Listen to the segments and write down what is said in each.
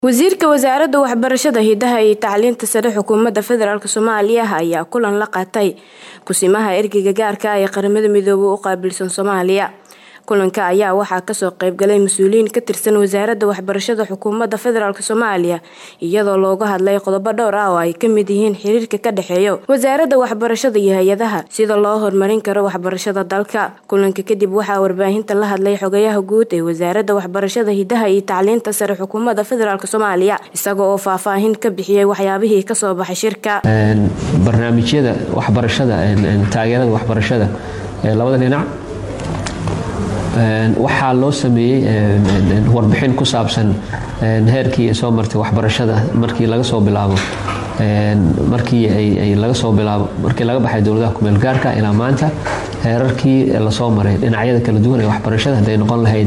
Wasiirka Wasaaradda Waxbarashada, Hidaha iyo Tacliinta Sare Xukuumadda Federaalk Soomaaliya ayaa kulan la qaatay Kusimaha Ergeyga Gaarka ah ee Qaramada Midoobay u qaabilsan Soomaaliya. Kulanka ayaa waxaa kasoo qayb galay mas'uuliyiin ka tirsan Wasaaradda Waxbarashada Xukuumadda Federaalk Soomaaliya iyadoo looga hadlay qodobo dhowr ah oo ay ka mid yihiin xiriirka ka dhexeeya Wasaaradda Waxbarashada iyo hay'adaha, sida loo horumarin karo waxbarashada dalka. Kulanka kadib waxaa warbaahinta la hadlay Xogayaha Guud ee Wasaaradda Waxbarashada, Hidaha iyo Tacliinta Sare Xukuumadda Federaalk Soomaaliya isaga oo faahfaahin ka bixiyay waxyaabihii kasoo baxay shirka. barnaamijyada waxbarashada taageerada waxbarashada ee labada dhinac waxaa loo sameeyey warbixin ku saabsan heerkii ay soo martay waxbarashada markii laga soo bilaabo markii ay laga soo bilaabo markii laga baxay dowladaha kumeel gaarka ilaa maanta heerarkii lasoo maray dhinacyada kala duwan ee waxbarashada hadday noqon lahayd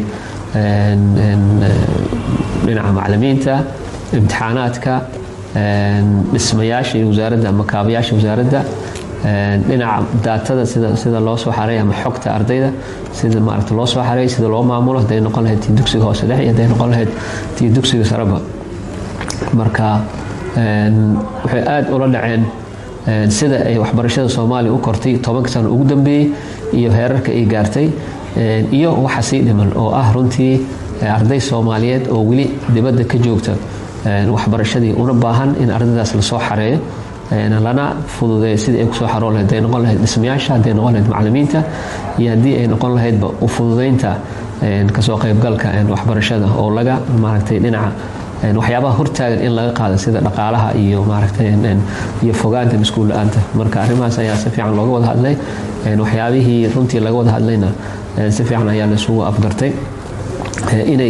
dhinaca macalimiinta imtixaanaadka dhismayaasha iyo wasaaradda ama kaabayaasha wasaaradda dhinaca daatada sida loo soo xaray ama xogta ardayda sida maaragta loo soo xaray sida loo maamulo hadday noqon lahayd tii dugsiga hoose dhexe iyo hadday noqon lahayd tii dugsiga sareba marka waxay aada ula dhaceen sida ay waxbarashada soomaaliya u kortay tobanka sano ugu dambeeyey iyo heerarka ay gaartay iyo waxa sii dhiman oo ah runtii arday soomaaliyeed oo weli dibadda ka joogta waxbarashadii una baahan in ardaydaas lasoo xareeyo lana fududeeyo sidii ay kusoo xaroon lahayd hadday noqon lahayd dhismayaasha hadday noqon lahayd macalimiinta iyo haddii ay noqon lahaydba u fududeynta kasoo qaybgalka waxbarashada oo laga maaragtay dhinaca waxyaabaha hortaagan in laga qaado sida dhaqaalaha iyo maaragtay iyo fogaanta maskuul la-aanta marka arrimahaas ayaa si fiican looga wada hadlay waxyaabihii runtii laga wada hadlayna si fiican ayaa laisugu afgartay inay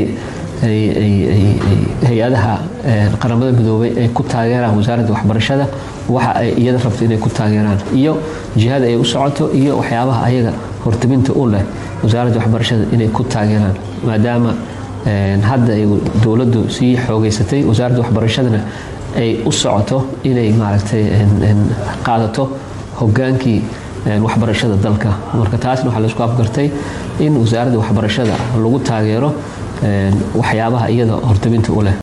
hay-adaha qaramada midoobay ay ku taageeraan wasaaradda waxbarashada waxa ay iyada rabto inay ku taageeraan iyo jihada ay u socoto iyo waxyaabaha ayaga hortabinta u leh wasaaradda waxbarashada inay ku taageeraan maadaama hadda ay dowladdu sii xoogeysatay wasaaradda waxbarashadana ay u socoto inay maaragtay qaadato hogaankii waxbarashada dalka marka taasna waxaa laisku afgartay in wasaaradda waxbarashada lagu taageero waxyaabaha iyada hortabinta u leh